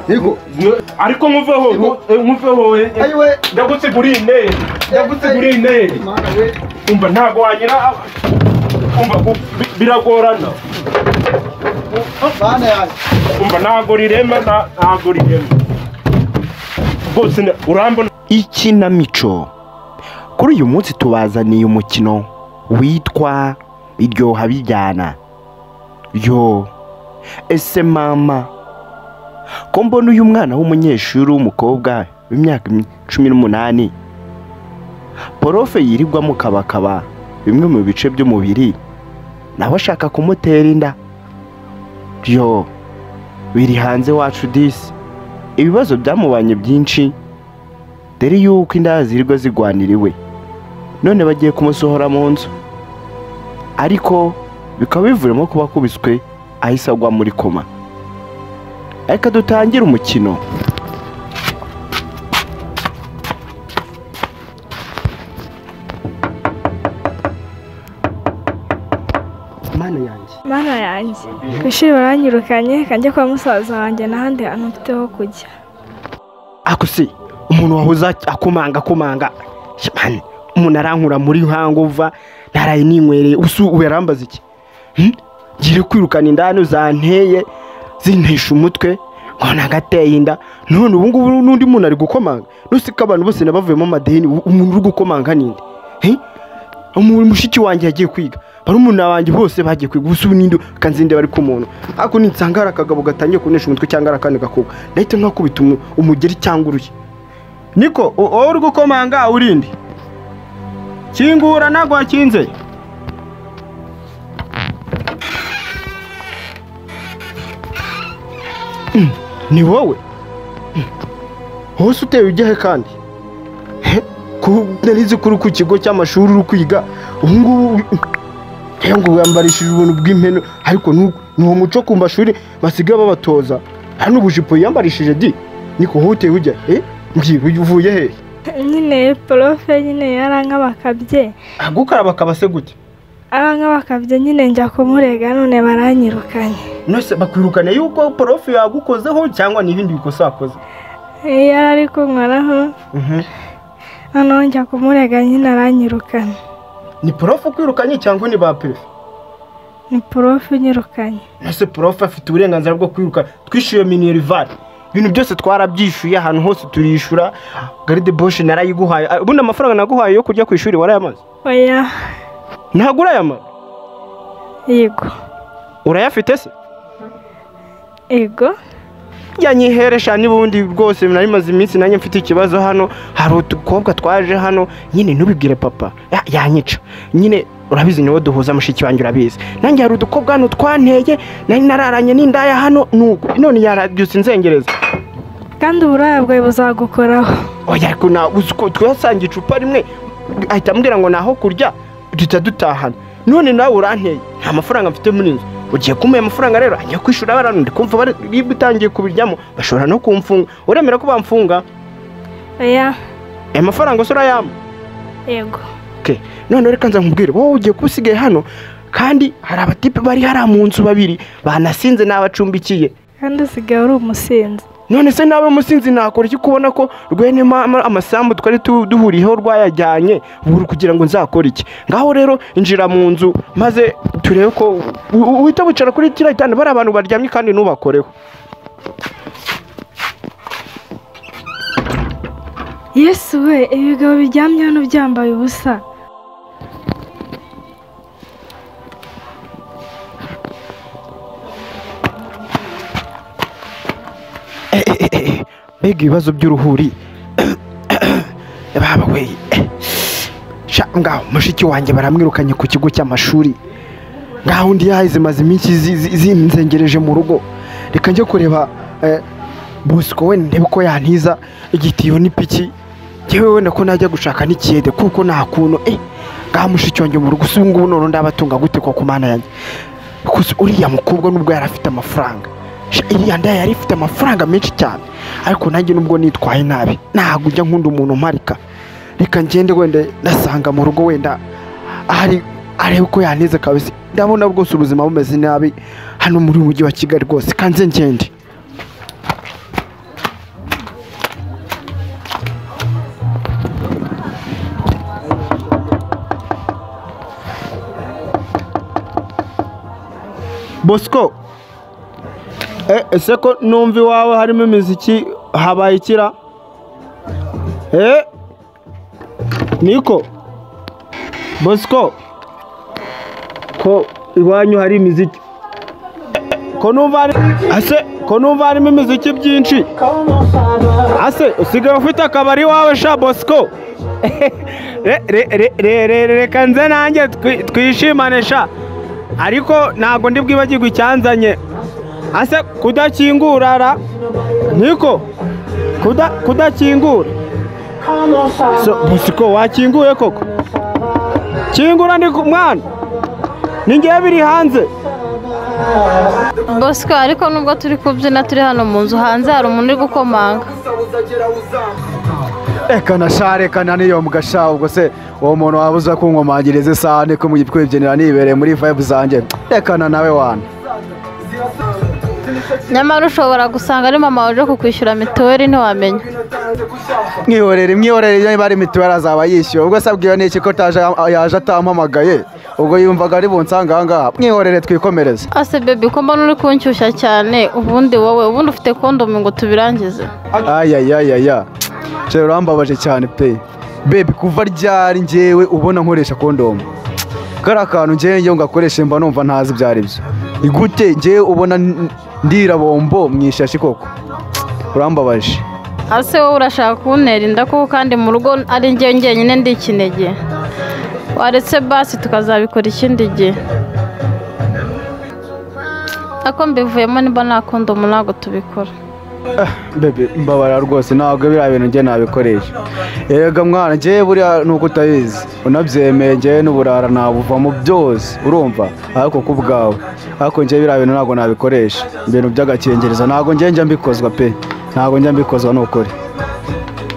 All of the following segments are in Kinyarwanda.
yego ariko nkuveho nkuveho ayiwe ndagutsiguriye interi ndagutsiguriye interi mana we umva ntabwo wagira umva u- bi- biragorana mana yanjye umva ntabwo rirema nta- ntabwo rirema rwose na- urambona ikinamico kuri uyu munsi tubazaniye umukino witwa iryoha bijyana yo ese mama ko mbona uyu mwana w'umunyeshuri w'umukobwa w'imyaka cumi n'umunani porofe yirirwa mu kabakaba bimwe mu bice by'umubiri nawe ashaka kumutera inda yo biri hanze wacu disi ibibazo byamubanye byinshi dore yuko inda zirirwa zigwaniriwe none bagiye kumusohora mu nzu ariko bikaba bivuyemo kuba akubiswe ahise agwa muri koma reka dutangire umukino mana yanjye Mana yanjye ku ishuri baranyirukanye kanjye kwa musaza wanjye n'ahandi hantu mfite ho kujya akusi umuntu wahoze akomanga akomanga Shemani, umuntu arankura muri nkanguva ntaraye ninywereye ubu ubu yarambaza iki Hmm? ngiye kwirukana inda hano zanteye zintesha umutwe nkabona agateye inda none ubu ngubu n'undi muntu ari gukomanga nusiko abantu bose nabavuyemo amadeni ubu umuntu uri gukomanga ninde He? umuntu mushiki wanjye yagiye kwiga barumuna banjye bose bagiye kwiga ubu ubu n'indi kanzinde bari ku muntu ariko ninsanga hari akagabo gatangiye kunesha umutwe cyangwa hari akandi gakobwa ndahita nkakubita umu- umugeri cyangwa uruye niko u- wowe uri gukomanga urinde kingura ntabwo wakinze ni wowe hose utewe ujya he kandi He? Ku- narizi ko uri ku kigo cy'amashuri uri kwiga ubu ngubu rero ngo wiyambarishije ubuntu bw'impenu ariko nu- ni uwo muco ku mashuri basigaye babatoza hano ubujipo yiyambarishije di niko wowe uteye ujya he mbwira uyu uvuye he nyine porofe nyine yarankabakabye gukaraba akabase gute arankabakabye nyine njya kumurega none baranyirukanye nose bakwirukana yuko porofu yagukozeho cyangwa n'ibindi bikosa wakoze Eh, yari ari kunkoraho noneho njya kumurega nyine aranyirukanye ni porofu ukwirukanye cyangwa ni ba pefe ni porofe unyirukanye ese prof afite uburenganzira bwo kwiruka twishyuye minerivari ibintu byose twarabyishyuye ahantu hose turiyishyura garide boshi narayiguhaye Ah, ubundi amafaranga naguhaye yo kujya ku ishuri warayamaze oya ntabwo urayamaze yego urayafite se yego yanyiheresha n'ubundi rwose nari maze iminsi nanjye mfite ikibazo hano hari utukobwa twaje hano nyine ntubibwire papa Ya- yanyica nyine urabizi niwo duhuza mushiki wanjye urabizi nanjye hari udukobwa hano twanteye nari nararanye n'indaya hano nuko none yarabyutse inzengereza kandi uburaya bwawe buzagukoraho oya ariko ntabwo uzi ko twasanga icupa rimwe ahita ambwira ngo ni aho kurya duhita dutahana none nawe uranteye nta mafaranga mfite muri inzu ugiye kumuha amafaranga rero ajya kwishyura abantu ndi kumva bari- niba utangiye kubiryamo bashobora no kumfunga uremera ko bamfunga oya aya mafaranga se urayama yego none reka nza nkubwire wowe ugiye kuba usigaye hano kandi hari abatipe bari hariya mu nzu babiri banasinze n'abacumbikiye kandi usigaye uri umusinzi none se nawe musinzi nakora iki kubona ko rwenema ama- amasambu twari tu- duhuriyeho rwayajyanye buri kugira ngo nzakore iki ngaho rero injira mu nzu maze turebe ko u- u- uhita wicara kuri tiriya gitanda bari abantu baryamye kandi ntubakoreho yesu we ibigabo biryamye hano byambaye ubusa Eh, eh, eh, eh, mbega ibibazo by'uruhuri baba we eh, sha ngaho mushiki wanjye baramwirukanye ku kigo cy'amashuri ngaho undi yahize maze iminsi zi- zi- zinzengereje mu rugo reka njye kureba eh, busiko we ndebe ko yantiza igitiyo n'ipiki yewe wenda ko najya gushaka n'ikiyede kuko nta kuntu eh ngaho mushiki wanjye mu rugo si ubu ngubu none ndabatunga gute ko ku mana yanjye Kuko uriya mukobwa nubwo yari afite amafaranga Sha, iriya nda yari ifite amafaranga menshi cyane ariko nanjye nubwo nitwaye nabi ntabwo ujya nkunda umuntu umarika reka ngende wenda nasanga mu rugo wenda ahari arebe ko yaneze kabisa ndabona rwose ubuzima bumeze nabi hano muri uyu mujyi wa kigali rwose kanze ngende bosco Eh, ese ko numva iwawe harimo imiziki habaye ikira Eh, niko bosco ko iwanyu hari imiziki Eh, ko numva hari ase ko numva harimo imiziki byinshi ase usigaye ufite akabari iwawe sha bosco Re- re- re- re- re- reka nze nanjye twi- twishimane sha ariko ntabwo ndi bwibagirwe icyanzanye ase kudakingura ra niko kuda kudakingura so bosiko wakinguye koko kingura ndi ku- mwana ni ngewe biri hanze bosco ariko nubwo turi kubyina turi hano mu nzu hanze hari umuntu uri gukomanga ekana sha rekana niyo mugasha ubwo se uwo muntu waba uza kunkomangiriza isahane ko mu kwibyenera nibereye muri vibe zanjye ekana nawe wana nyamara ushobora gusanga ari mama waje kukwishyura mituweli ntiwamenya mwihorere mwihorere iyo bari mituweli azaba yishyuwe ubwo se abwiwe n'iki ko ataje- yaje atampamagaye ubwo yumvaga ari bunsanga aha ngaha mwihorere twikomereze ase bebi ko mbona uri kunshyushya cyane ubundi wowe ubundi ufite kondomu ngo tubirangize ayayayaya rero urambabaje cyane pe bebi kuva ryari ngewe ubona nkoresha kondomu kariya kantu ngewe iyo ngakoresha mba numva ntazi ibyo ari byo igute ngewe ubona n- ndirabombo mu ishashi koko urambabaje ase wowe urashaka kuntera inda koko kandi mu rugo ari njyewe njyenyine ndi ikinege waretse basi tukazabikora ikindi gihe ako mbivuyemo niba nta kondomu ntabwo tubikora bebe mbabara rwose ntabwo biriya bintu ngewe nabikoresha yega mwana ngewe buriya ni uko utabizi unabyemeye ngewe n'uburara nabuvamo byose urumva ariko ku bwawe ariko ngewe biriya bintu ntabwo nabikoresha ibintu by'agakingirizo ntabwo ngewe njya mbikozwa pe ntabwo njya mbikozwa n'ukuri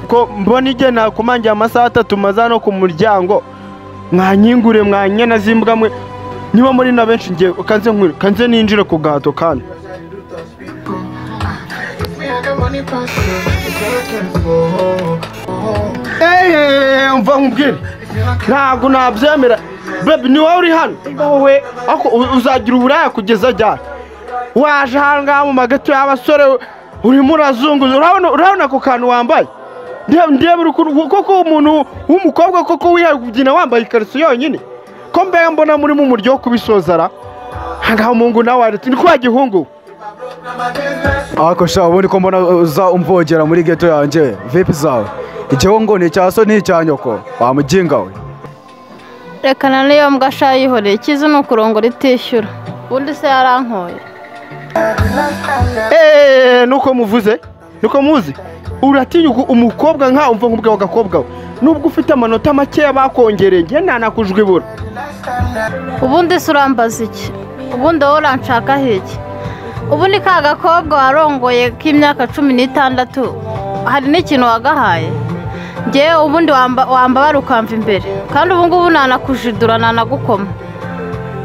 ko mbona igihe nakumangiye amasaha atatu maze hano ku muryango mwanyingure mwanyana zimbwa mwe niba muri na benshi ngiye kanze nkure kanze ninjire ku gahato kandi Eeeh, mva nkubwire ntabwo nabyemera bebi ni wowe uri hano wowe ako u- uzagira uburaya kugeza ryari waje aha ngaha mu magati y'abasore urimo urazunguza urabona urabona ako kantu wambaye ndeba ndeba urukundo koko umuntu w'umukobwa koko wihaye kubyina wambaye ikariso yonyine ko mbega mbona murimo umuryo wo kubisozara ahangaha umungu nawe waretse ni kwa gihungu ariko sha ubundi ko mbona uza umvogera muri geto yanjye vipi zawe igihe ngo ni icya so ni icya nyoko wamuginga we reka na niyo mbwa sha yihoreye ikizi ni ukurongora itishyura ubundi se yarankoye eee nuko muvuze nuko muzi uratinyuka umukobwa nka umva nk'ubwawe agakobwa we nubwo ufite amanota makeya bakongereye njye ntanakujwibura ubundi se urambaza iki ubundi wowe uranshakaho iki ubundi ka gakobwa warongoye k'imyaka cumi n'itandatu hari n'ikintu wagahaye ngewe ubundi wamba- wambabara ukamva imbere kandi ubu ngubu ntanakujidura ntanagukoma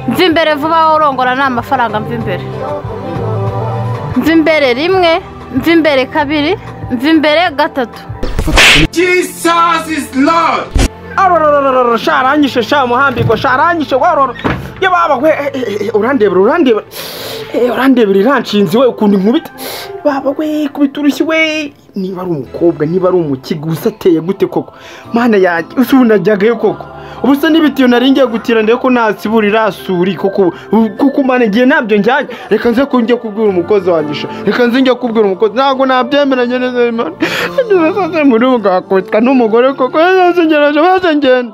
mva imbere vuba wowe urongora ni amafaranga mva imbere mva imbere rimwe mva imbere kabiri mva imbere gatatu arororororo sharanyishe sha muhambiko sharanyishe waroro yababa we eh, eh, urandebera urandebera Eh, urandebera iranshinze we ukuntu inkubita baba we kubita urushyi we niba ari umukobwa niba ari umukiga gusa ateye gute koko mana yanjye usa ubu najyagayo koko ubu se n'ibitiyo nari ngiye gutira ndebe ko nasibura irasuri koko ubu- kuko mana igihe ntabyo njyanye reka nze ko njye kubwira umukozi wanjye sha reka nze njye kubwira umukozi ntabwo nabyemeranye neza imana ngeze sasa muri ubu bwakubitwa n'umugore koko yose ngereje bose ngende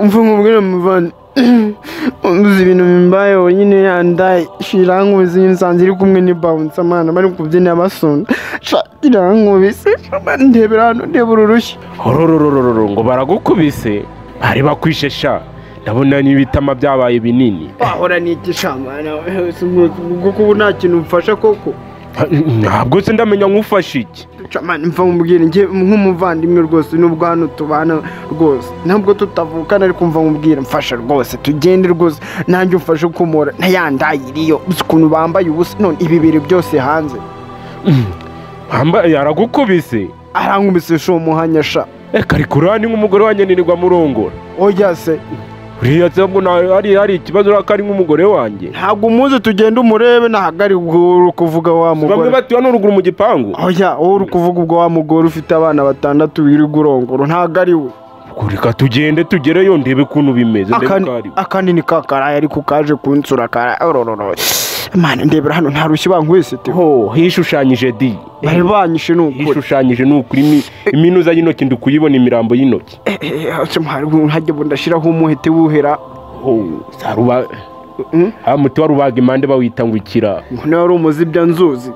umva nkubwire muvandi uzi ibintu bimbayeho nyine yandaye shirankubizi nyine usanze iri kumwe n'ibawunsi amana bari kubyina basunda sha irankubise ndebera hano ndebera urushyi horororororo ngo baragukubise bari bakwishe sha ndabona n'ibitama byabaye binini wahora n'igishamana kuko ubu nta kintu mfasha koko ntabwo se ndamenya nk'ufashe iki Camani mva mubwire njye nk'umuvandimwe rwose nubwo hano tubana rwose ntabwo tutavukana ariko mva mubwire mfasha rwose tugende rwose nanjye umfashe kumura ntayandaye iriyo uzi ukuntu bambaye ubusa none ibi biri byose hanze Amba- yaragukubise arangumise sho umuhanya sha reka ari kurani nk'umugore wa nyirirwa murongora oya se uriya se ngo nta- hari hari ikibazo urabona ko ari nk'umugore wanjye ntabwo umuzi tugenda umurebe ntahagarike uri kuvuga wa bamwe mugore batuye n'uruguru mu gipangu oya wowe uri kuvuga ubwo wa mugore ufite abana batandatu wirirwa urongora ntabwo ari we Ubwo reka tugende tugereyo ndebe ukuntu bimeze ndebe Akandi- uko ari we. akandi ka karaye ariko kaje kunsura karaye orororo mani ndebera hano ntarushye bankwese te ho hishushanyije di bari banyishe ni ukuri hishushanyije ni ukuri imi- iminuza y'intoki ndi kuyibona imirambo y'intoki Eh, eh, hasi muhari ubu hajya ubu ndashyiraho umuhete wuhera ho saruba Mm. ha muti warubaga impande bawita ngo ikira niba wari umuzibya nzuzi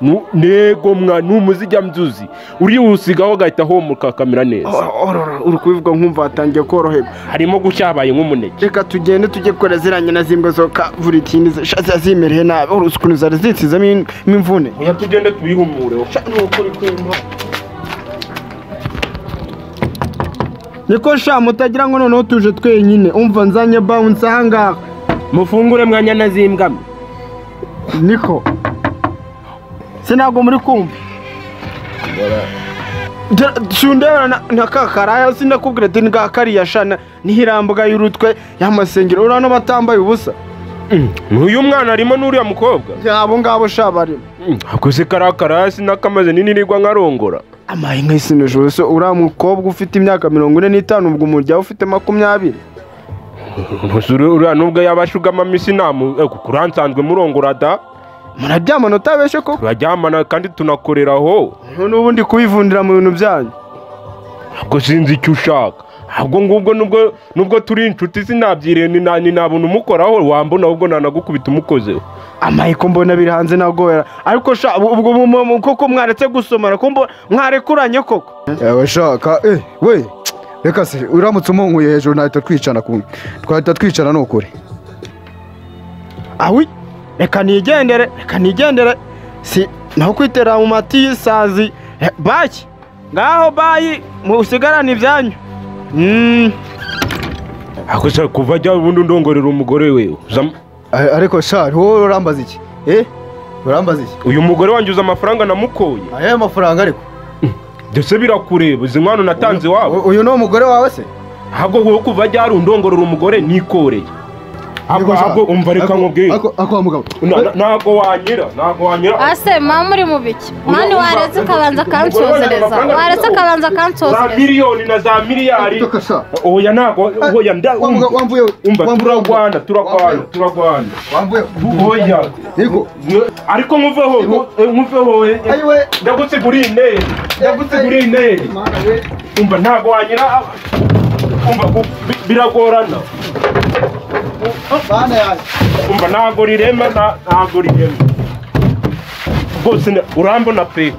Nu- nego mwa ni umuzijya mbyuzi uriwusigaho agahita homoka kamera neza O- ororo, uri kubivuga nkumva hatangiye koroherwa harimo gucya habaye nk'umuneke reka tugende tujye kora ziriya na zimbwa zo kavuritini zimereye nabi uruzi ukuntu zari zitsizemo in- imvune oya tugende tubihumureho niko sha mutagira ngo noneho tuje twenyine umva nzanye bawunsi ahangaha mufungure mwanya na zimbwa niko se ntabwo muri kumva sundebera na kakaraya sindakubwira ati nga kariya shana niho irambuga y'urutwe y'amasengero urabona batambaye ubusa n'uyu mwana arimo n'uriya mukobwa abo ngabo sha barimo akoze karakara sinakamaze ninirirwa nkarongora amaye nka isi n'ijoro se uriya mukobwa ufite imyaka mirongo ine n'itanu ubwo umuryawe ufite makumyabiri Gusa uri- uriya nubwo yaba ashugama isinamu kuransanzwe murongora da muraryamana utabeshe koko turaryamana kandi tunakoreraho none ubundi kubivundira mu bintu byanyu ntabwo sinzi icyo ushaka ntabwo ngubwo nubwo nubwo turi inshuti sinabyiriye ni nta ni nta buntu umukoraho wambona ahubwo nanagukubita umukozeho amaye ko mbona biri hanze nagobera ariko sha ubwo ubwo- ubwo- koko mwaretse gusomana ko mbo- mwarekuranye koko yawe shaka eh we reka se uramutse umunkuye hejuru nahita twicana ku twahita twicana ni ukuri awi reka nigendere reka nigendere si naho kwitera mu mati y'isazi Eh, baki ngaho bayi musigarane ibyanyu Mm, gusa kuva ajya ubundi undongorera umugore we A- ariko shari wowe urambaza iki eh urambaza iki uyu mugore wanjye uza amafaranga namukoye aya mafaranga ariko ndetse birakureba izi nkwano natanze iwabo U- uyu ni umugore wawe se ahubwo wowe kuva ajya hari undongorera umugore nikoreye ahubwo ahubwo umva reka nkubwire ako ako wa mugabo Na- na- ntabwo wanyira ntabwo wanyira ase mama muri mu biki mwani Urumva- waretse ukabanza akansosereza Urumva- waretse akabanza za akansosereza miliyoni na za miliyari Toka sa. oya ntabwo oya nda Wa mugabo, wamvuye we. umva Wamvuye we. turagwana turagwana Wamvuye. turagwana wambuye oya yego ariko nkuveho nkuveho ayiwe ndagusiguriye interi ndagusiguriye interi mana we umva ntabwo wanyira umva u- bi- biragorana mana yanjye umva ntabwo rirema nta- ntabwo rirema rwose na- urambona pe